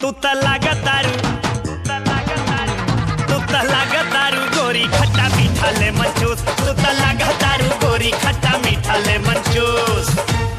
तू त लागतारू तू त लागतारू गोरी खट्टा मीठा ले मंचूस तू त लागतारू गोरी खट्टा मीठा ले मंचूस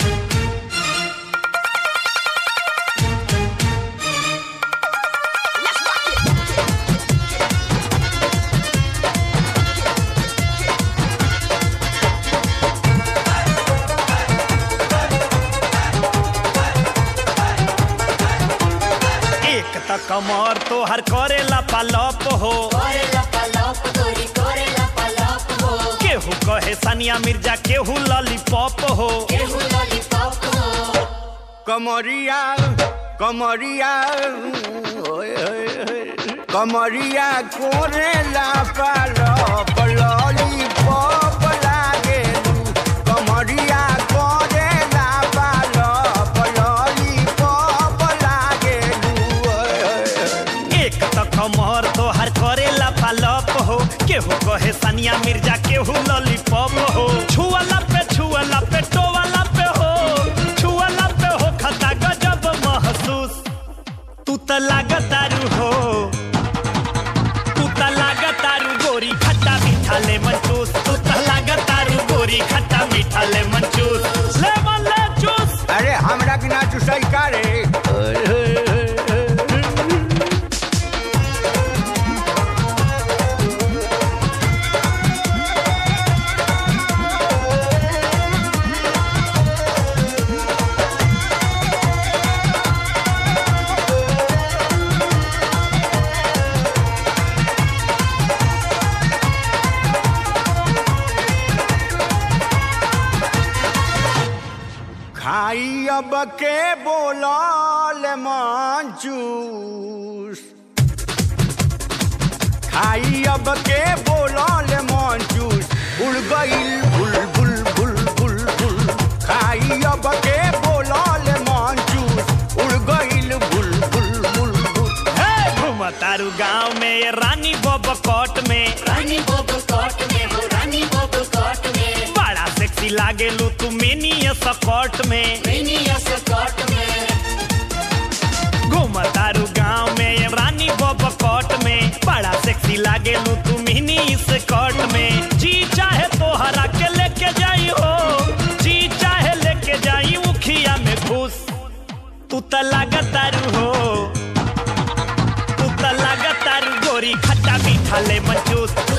एक त कमर तो हर करेला पालप हो करेला पलप गोरी करेला पलप हो केहू कहे सानिया मिर्जा केहू लॉलीपॉप हो केहू लॉलीपॉप हो कमरिया कमरिया ओए, ओए, ओए, कमरिया कोरेला पालप लॉलीपॉप लागेलू कमरिया कोरेला पालप लॉलीपॉप लागेलू ओए, ओए, ओए। एक त कमर तो हर करेला पालप हो केहू कहे सानिया मिर्जा केहू लॉलीपॉप हो छुअला पे छुअला पे टोवाला पे हो छुअला पे हो खता गजब महसूस तू त लागतारू हो तू त लागतारू गोरी खट्टा मीठा ले मंचूस तू त लागतारू गोरी खट्टा मीठा ले मंचूस ले मन ले चूस अरे हमरा बिना चुसई का रे ओए, ओए, ओए, ओए। खाई अब के बोलल मंचूस खाई अब के बोलल मंचूस उड़ गईल बुल बुल बुल बुल बुल खाई अब के बोलल मंचूस उड़ गईल बुल बुल बुल बुल हे घूमतारू गांव में ये रानी बब कोट में रानी बोब कोट में हो रानी बोब कोट में बड़ा सेक्सी लागेलू तू मिनी स्कर्ट में मिनी स्कर्ट में घूमतारू गांव में ये रानी बब कोट में बड़ा सेक्सी लागेलू तू मिनी स्कर्ट में जी चाहे तोहरा के लेके जाई हो जी चाहे लेके जाई उखिया में घुस तू त लागतारू हो तू त लागतारू गोरी खट्टा मीठा ले मंचूस